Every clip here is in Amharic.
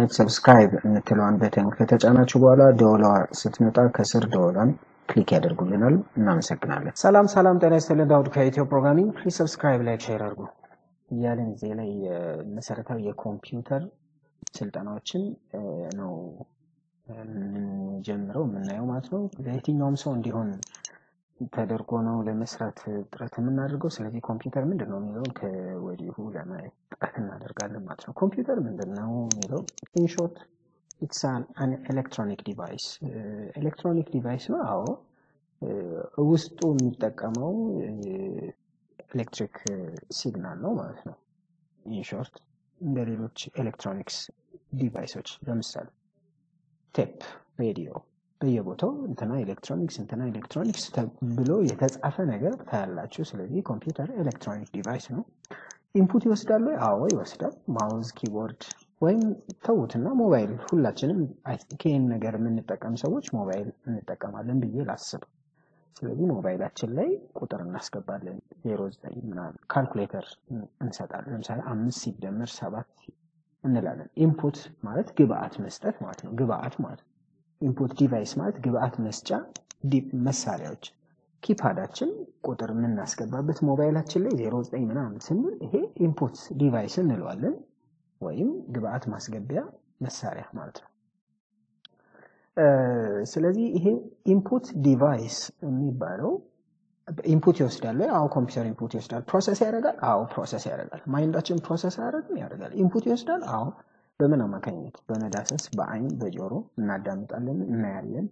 አይነት ሰብስክራይብ የምትለዋን በተን ከተጫናችሁ በኋላ ደወሏ ስትመጣ ከስር ደወሏን ክሊክ ያደርጉልናል። እናመሰግናለን። ሰላም ሰላም፣ ጤና ይስጥልን። ዳውድ ከኢትዮ ፕሮግራሚንግ። ፕሊዝ ሰብስክራይብ፣ ላይክ፣ ሼር አድርጉ እያለን እዚህ ላይ መሰረታዊ የኮምፒውተር ስልጠናዎችን ነው የምንጀምረው የምናየው ማለት ነው። ለየትኛውም ሰው እንዲሆን ተደርጎ ነው ለመስራት ጥረት የምናደርገው። ስለዚህ ኮምፒውተር ምንድን ነው የሚለውን ከወዲሁ ለማየት ጥረት እናደርጋለን ማለት ነው። ኮምፒውተር ምንድን ነው የሚለው ኢንሾርት ኢትስ አን ኤሌክትሮኒክ ዲቫይስ ኤሌክትሮኒክ ዲቫይስ ነው። አዎ ውስጡ የሚጠቀመው ኤሌክትሪክ ሲግናል ነው ማለት ነው። ኢንሾርት እንደ ሌሎች ኤሌክትሮኒክስ ዲቫይሶች ለምሳሌ ቴፕ፣ ሬዲዮ በየቦታው እንትና ኤሌክትሮኒክስ እንትና ኤሌክትሮኒክስ ብሎ የተጻፈ ነገር ታያላችሁ። ስለዚህ ኮምፒውተር ኤሌክትሮኒክ ዲቫይስ ነው። ኢንፑት ይወስዳል ወይ? አዎ ይወስዳል። ማውዝ፣ ኪቦርድ ወይም ተዉትና ሞባይል ሁላችንም ይህን ነገር የምንጠቀም ሰዎች ሞባይል እንጠቀማለን ብዬ ላስብ። ስለዚህ ሞባይላችን ላይ ቁጥር እናስገባለን። ዜሮ ዘጠኝ ምናምን ካልኩሌተር እንሰጣለን። ለምሳሌ አምስት ሲደመር ሰባት እንላለን። ኢንፑት ማለት ግብአት መስጠት ማለት ነው። ግብአት ማለት ኢንፑት ዲቫይስ ማለት ግብአት መስጫ መሳሪያዎች። ኪፓዳችን ቁጥር የምናስገባበት ሞባይላችን ላይ ዜሮ ዘጠኝ ምናምን ስንል ይሄ ኢንፑት ዲቫይስ እንለዋለን፣ ወይም ግብአት ማስገቢያ መሳሪያ ማለት ነው። ስለዚህ ይሄ ኢንፑት ዲቫይስ የሚባለው ኢንፑት ይወስዳል። አዎ ኮምፒውተር ኢንፑት ይወስዳል። ፕሮሰስ ያደርጋል። አዎ ፕሮሰስ ያደርጋል። ማይንዳችን ፕሮሰስ አያደርግም? ያደርጋል። ኢንፑት ይወስዳል። አዎ በምን አማካኝነት? በመዳሰስ በአይን በጆሮ እናዳምጣለን፣ እናያለን።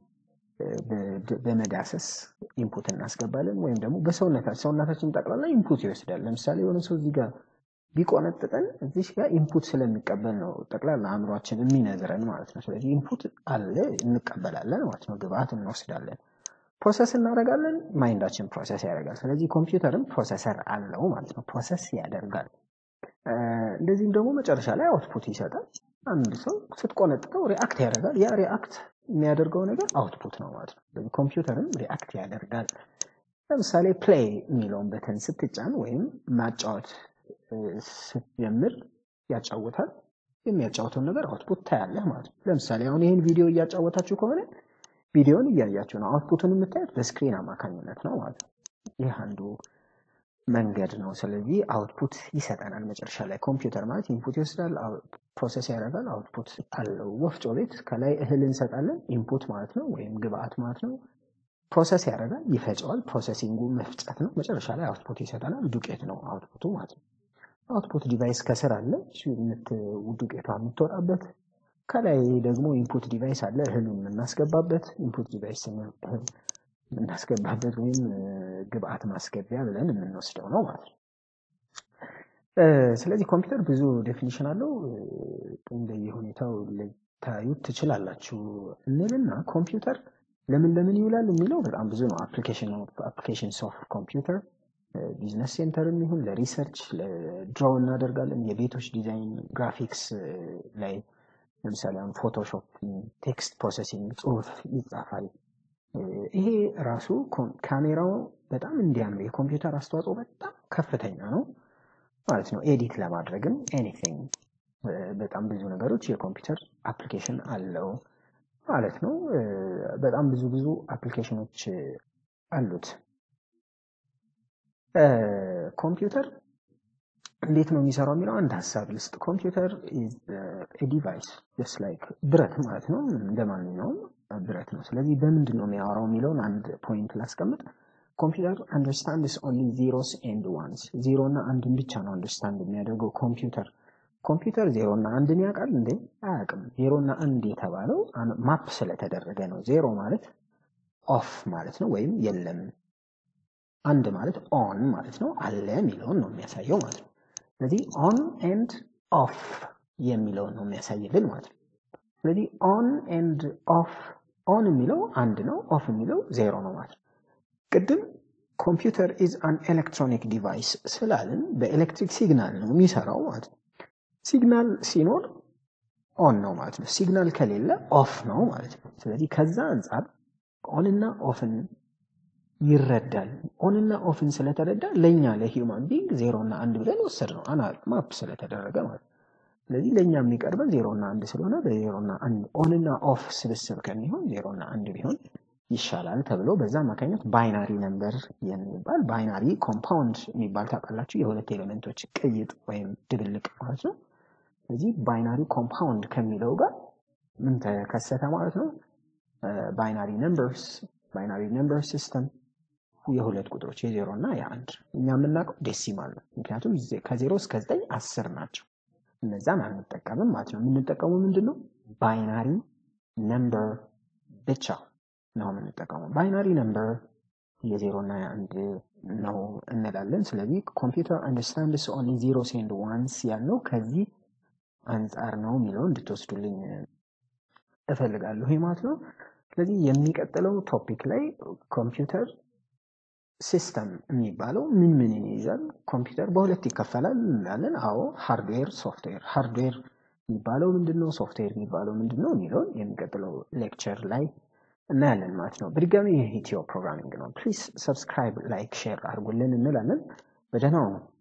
በመዳሰስ ኢንፑት እናስገባለን። ወይም ደግሞ በሰውነታችን ሰውነታችን ጠቅላላ ኢንፑት ይወስዳል። ለምሳሌ የሆነ ሰው እዚህ ጋር ቢቆነጥጠን እዚህ ጋር ኢንፑት ስለሚቀበል ነው ጠቅላላ አእምሯችን የሚነዝረን ማለት ነው። ስለዚህ ኢንፑት አለ እንቀበላለን ማለት ነው። ግብአት እንወስዳለን፣ ፕሮሰስ እናደርጋለን። ማይንዳችን ፕሮሰስ ያደርጋል። ስለዚህ ኮምፒውተርም ፕሮሰሰር አለው ማለት ነው። ፕሮሰስ ያደርጋል። እንደዚህም ደግሞ መጨረሻ ላይ አውትፑት ይሰጣል። አንድ ሰው ስትቆነጥጠው ሪአክት ያደርጋል። ያ ሪአክት የሚያደርገው ነገር አውትፑት ነው ማለት ነው። ስለዚህ ኮምፒውተርም ሪአክት ያደርጋል። ለምሳሌ ፕሌይ የሚለውን በተን ስትጫን ወይም ማጫወት ስትጀምር ያጫውታል። የሚያጫውተውን ነገር አውትፑት ታያለህ ማለት ነው። ለምሳሌ አሁን ይህን ቪዲዮ እያጫወታችሁ ከሆነ ቪዲዮን እያያችሁ ነው። አውትፑቱን የምታዩት በስክሪን አማካኝነት ነው ማለት ነው። ይህ አንዱ መንገድ ነው። ስለዚህ አውትፑት ይሰጠናል መጨረሻ ላይ። ኮምፒውተር ማለት ኢንፑት ይወስዳል፣ ፕሮሰስ ያደርጋል፣ አውትፑት አለው። ወፍጮ ቤት ከላይ እህል እንሰጣለን፣ ኢንፑት ማለት ነው ወይም ግብአት ማለት ነው። ፕሮሰስ ያደርጋል፣ ይፈጨዋል። ፕሮሰሲንጉ መፍጨት ነው። መጨረሻ ላይ አውትፑት ይሰጠናል። ዱቄት ነው አውትፑቱ ማለት ነው። አውትፑት ዲቫይስ ከስር አለ፣ ዱቄቷ የምትወጣበት። ከላይ ደግሞ ኢንፑት ዲቫይስ አለ፣ እህሉን የምናስገባበት። ኢንፑት ዲቫይስ እህል የምናስገባበት ወይም ግብአት ማስገቢያ ብለን የምንወስደው ነው ማለት ነው። ስለዚህ ኮምፒውተር ብዙ ዴፊኒሽን አለው። እንደየሁኔታው ልታዩት ትችላላችሁ እንልና ኮምፒውተር ለምን ለምን ይውላል የሚለው በጣም ብዙ ነው። አፕሊኬሽን ኦፍ ኮምፒውተር ቢዝነስ ሴንተርም ይሁን ለሪሰርች ለድሮው እናደርጋለን። የቤቶች ዲዛይን ግራፊክስ ላይ ለምሳሌ አሁን ፎቶሾፕ፣ ቴክስት ፕሮሰሲንግ ጽሁፍ ይጻፋል። ይሄ ራሱ ካሜራው በጣም እንዲያምር የኮምፒውተር አስተዋጽኦ በጣም ከፍተኛ ነው ማለት ነው። ኤዲት ለማድረግም ኤኒቲንግ በጣም ብዙ ነገሮች የኮምፒውተር አፕሊኬሽን አለው ማለት ነው። በጣም ብዙ ብዙ አፕሊኬሽኖች አሉት። ኮምፒውተር እንዴት ነው የሚሰራው የሚለው አንድ ሀሳብ ልስጥ። ኮምፒውተር ዲቫይስ ጀስት ላይክ ብረት ማለት ነው፣ እንደ ማንኛውም ብረት ነው። ስለዚህ በምንድን ነው የሚያወራው የሚለውን አንድ ፖይንት ላስቀምጥ። ኮምፒውተር አንደርስታንድስ ኦንሊ ዚሮስ ኤንድ ዋንስ፣ ዜሮ እና አንድን ብቻ ነው አንደርስታንድ የሚያደርገው ኮምፒውተር። ኮምፒውተር ዜሮ እና አንድን ያውቃል እንዴ? አያውቅም። ዜሮ እና አንድ የተባለው ማፕ ስለተደረገ ነው። ዜሮ ማለት ኦፍ ማለት ነው ወይም የለም። አንድ ማለት ኦን ማለት ነው፣ አለ የሚለውን ነው የሚያሳየው ማለት ነው። ስለዚህ ኦን ኤንድ ኦፍ የሚለውን ነው የሚያሳይልን ማለት ነው። ስለዚህ ኦን ኤንድ ኦፍ ኦን የሚለው አንድ ነው፣ ኦፍ የሚለው ዜሮ ነው ማለት ነው። ቅድም ኮምፒውተር ኢዝ አን ኤሌክትሮኒክ ዲቫይስ ስላልን በኤሌክትሪክ ሲግናል ነው የሚሰራው ማለት ነው። ሲግናል ሲኖር ኦን ነው ማለት ነው። ሲግናል ከሌለ ኦፍ ነው ማለት ነው። ስለዚህ ከዛ አንጻር ኦንና ኦፍን ይረዳል። ኦንና ኦፍን ስለተረዳ ለእኛ ለሂውማን ቢንግ ዜሮ እና አንድ ብለን ወሰድ ነው አና ማፕ ስለተደረገ ማለት ነው። ስለዚህ ለእኛ የሚቀርበን ዜሮ እና አንድ ስለሆነ በዜሮ እና አንድ ኦን እና ኦፍ ስብስብ ከሚሆን ዜሮ እና አንድ ቢሆን ይሻላል ተብሎ በዛ አማካኝነት ባይናሪ ነምበር የሚባል ባይናሪ ኮምፓውንድ የሚባል ታውቃላችሁ፣ የሁለት ኤሌመንቶች ቅይጥ ወይም ድብልቅ ማለት ነው። ስለዚህ ባይናሪ ኮምፓውንድ ከሚለው ጋር ምን ተከሰተ ማለት ነው? ባይናሪ ነምበርስ ባይናሪ ነምበር ሲስተም የሁለት ቁጥሮች የዜሮ እና የአንድ እኛ የምናውቀው ዴሲማል ነው። ምክንያቱም ከዜሮ እስከ ዘጠኝ አስር ናቸው። እነዛን አንጠቀምም ማለት ነው። የምንጠቀመው ምንድን ነው? ባይናሪ ነምበር ብቻ ነው የምንጠቀመው። ባይናሪ ነምበር የዜሮ እና የአንድ ነው እንላለን። ስለዚህ ኮምፒውተር አንደርስታንድስ ኦንሊ ዜሮስ ኤንድ ዋንስ ያልነው ከዚህ አንጻር ነው የሚለው እንድትወስዱልኝ እፈልጋለሁ ማለት ነው። ስለዚህ የሚቀጥለው ቶፒክ ላይ ኮምፒውተር ሲስተም የሚባለው ምን ምን ይይዛል? ኮምፒውተር በሁለት ይከፈላል እንላለን። አዎ ሃርድዌር፣ ሶፍትዌር። ሃርድዌር የሚባለው ምንድን ነው? ሶፍትዌር የሚባለው ምንድን ነው የሚለውን የሚቀጥለው ሌክቸር ላይ እናያለን ማለት ነው። በድጋሚ ይህ ኢትዮ ፕሮግራሚንግ ነው። ፕሊዝ ሰብስክራይብ፣ ላይክ፣ ሼር አድርጉልን እንላለን። በደህናው ነው።